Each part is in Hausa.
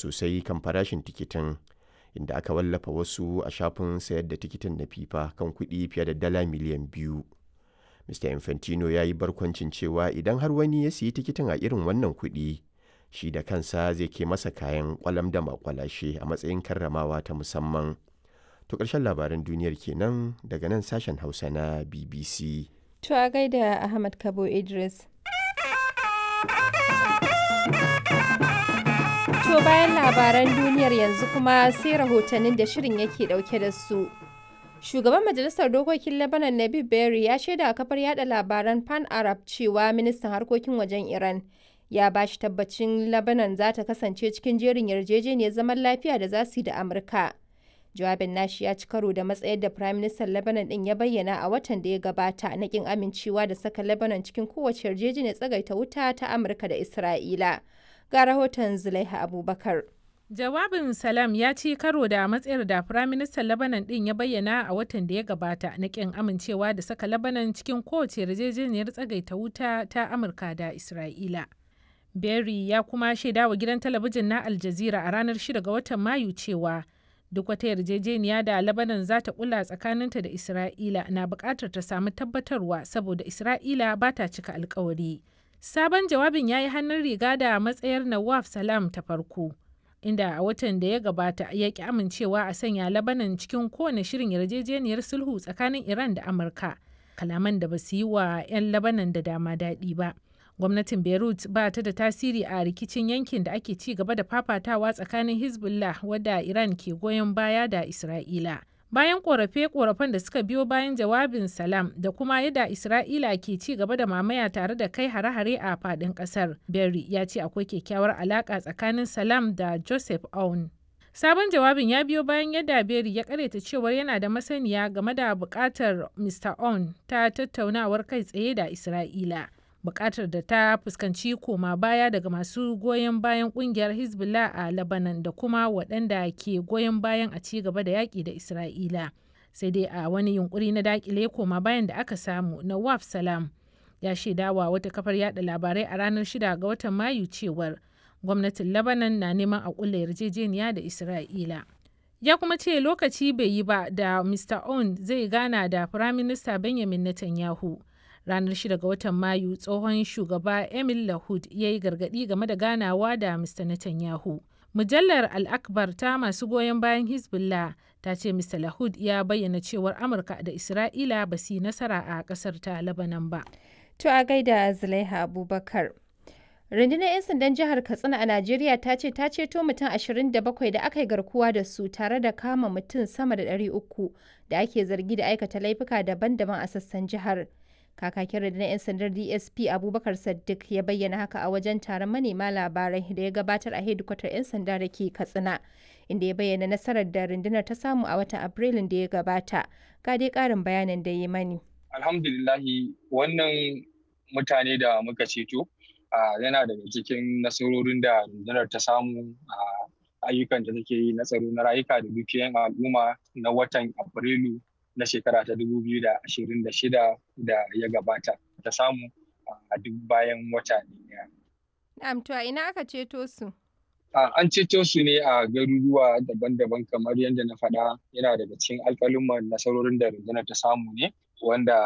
sosai kan farashin tikitin inda aka wallafa wasu a shafin sayar da tikitin na fifa kan kuɗi fiye da dala miliyan biyu mr infantino ya yi barkwancin cewa idan har wani ya siyi tikitin a irin wannan kuɗi shi da kansa zai ke masa kayan kwalam da makwalashe a matsayin karramawa ta musamman to ƙarshen labaran duniyar kenan daga nan sashen hausa na bbc To a gaida Ahmad Kabo Idris. To bayan labaran duniyar yanzu kuma sai rahotannin da shirin yake dauke da su. Shugaban Majalisar Dokokin Lebanon Nabib Berry ya shaida a kafar yada labaran Pan Arab cewa ministan harkokin wajen Iran ya ba shi tabbacin Lebanon za ta kasance cikin jerin yarjejeniyar zaman lafiya da za su yi da Amurka. Jawabin nashi ya ci karo da matsayar da Prime Minister Lebanon din ya bayyana a watan da ya gabata na kin amincewa da saka Lebanon cikin kowace yarjejeniyar tsagaita wuta ta Amurka da Isra'ila. Ga rahoton Zulaiha Abubakar. Jawabin Salam ya ci karo da matsayar da Firaministan Lebanon din ya bayyana a watan da ya gabata na kin amincewa da saka Lebanon cikin kowace yarjejeniyar tsagaita wuta ta Amurka da Isra'ila. Berry ya kuma shaida wa gidan talabijin na Al Jazeera a ranar 6 ga watan Mayu cewa duk wata yarjejeniya da Lebanon za ta kula tsakaninta da Isra'ila na buƙatar ta samu tabbatarwa saboda Isra'ila ba ta cika alkawari. Sabon jawabin ya yi hannun riga da matsayar Nawaf Salam ta farko. inda a watan da ya gabata ya ki amincewa a sanya labanan cikin kowane shirin yarjejeniyar sulhu tsakanin iran da amurka kalaman da ba su yi wa 'yan labanan da dama daɗi ba gwamnatin beirut ba ta da tasiri a rikicin yankin da ake ci gaba da fafatawa tsakanin hezbollah wadda iran ke goyon baya da isra'ila bayan korafe-korafen da suka biyo bayan jawabin salam da kuma yadda isra'ila ke ci gaba da mamaya tare da kai hare-hare a fadin kasar berry ya ce akwai kyakkyawar alaka tsakanin salam da joseph aoun sabon jawabin ya biyo bayan yadda berry ya karyata cewar yana da masaniya game da bukatar mr aoun ta tattaunawar kai tsaye da isra'ila bukatar da ta fuskanci koma baya daga masu goyon bayan kungiyar hezbollah a lebanon da kuma waɗanda ke goyon bayan a ci gaba da yaƙi da isra'ila sai dai a wani yunkuri na dakile koma bayan da aka samu na waf salam ya shaidawa wata kafar yada labarai a ranar 6 ga watan mayu cewar gwamnatin lebanon na neman a kulla yarjejeniya da isra'ila ya kuma ce lokaci bai yi ba da mr on zai gana da firaminista benjamin netanyahu ranar 6 ga watan mayu tsohon shugaba emil lahud ya yi gargadi game da ganawa da mr netanyahu mujallar al-akbar ta masu goyon bayan hezbollah ta ce mr lahud ya bayyana cewar amurka da isra'ila ba su yi nasara a kasar ta labanan ba To a gaida Zulaiha Abubakar. Rundunar 'yan sandan jihar Katsina a Najeriya ta ce ta ceto mutum 27 da aka yi garkuwa da su tare da kama mutum sama da 300 da ake zargi da aikata laifuka daban-daban a sassan jihar. Kakakin rundunar 'yan sandar DSP Abubakar Saddiq ya bayyana haka a wajen taron manema labarai da ya gabatar a hedikwatar 'yan sanda da ke Katsina, inda ya bayyana nasarar da rundunar ta samu a watan Afrilun da ya gabata. Ga dai ƙarin bayanin da ya mani. Alhamdulillahi wannan mutane da muka ceto yana daga cikin nasarorin da rundunar ta samu a ayyukan da take yi na tsaro na rayuka da dukiyan al'umma na watan Afrilu na shekara ta 2026 da ya gabata ta samu a duk bayan wata ɗaya. Na'am to a ina aka ceto su? An ceto su ne a garuruwa daban-daban kamar yadda na faɗa yana daga cikin alƙalin nasarorin da rundunar ta samu ne wanda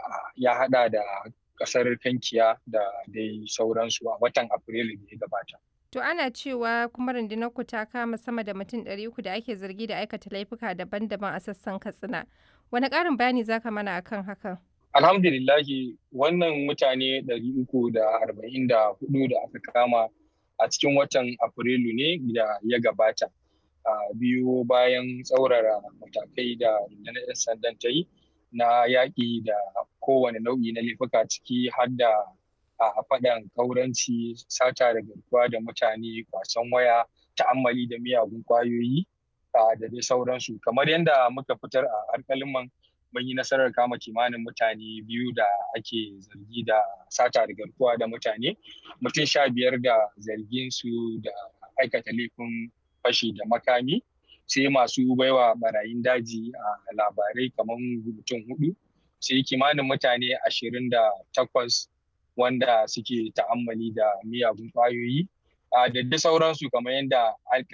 ya haɗa da ƙasar Kankiya da dai sauransu a watan Afrilu da ya gabata. To ana cewa kuma rundunar ku ta kama sama da mutum ɗari uku da ake zargi da aikata laifuka daban-daban a sassan Katsina. Wani ƙarin bayani za ka mana akan hakan? Alhamdulillahi wannan mutane ɗari uku da arba'in da hudu da aka kama a cikin watan Afrilu ne da ya gabata. biyu bayan tsaurara matakai da rundunar 'yan sandan ta yi na yaƙi da kowane nau'i na laifuka ciki har da a faɗan kauranci sata da garkuwa da mutane kwasan waya ta'ammali da miyagun ƙwayoyi da dai sauransu kamar yadda muka fitar a alƙaliman mun yi nasarar kama kimanin mutane biyu da ake zargi da sata da garkuwa da mutane mutum sha biyar da zargin su da aikata laifin fashi da makami sai masu baiwa barayin daji a labarai kamar mutum hudu sai kimanin mutane ashirin da takwas wanda suke ta'ammali da miyagun kwayoyi da da sauransu kamar yadda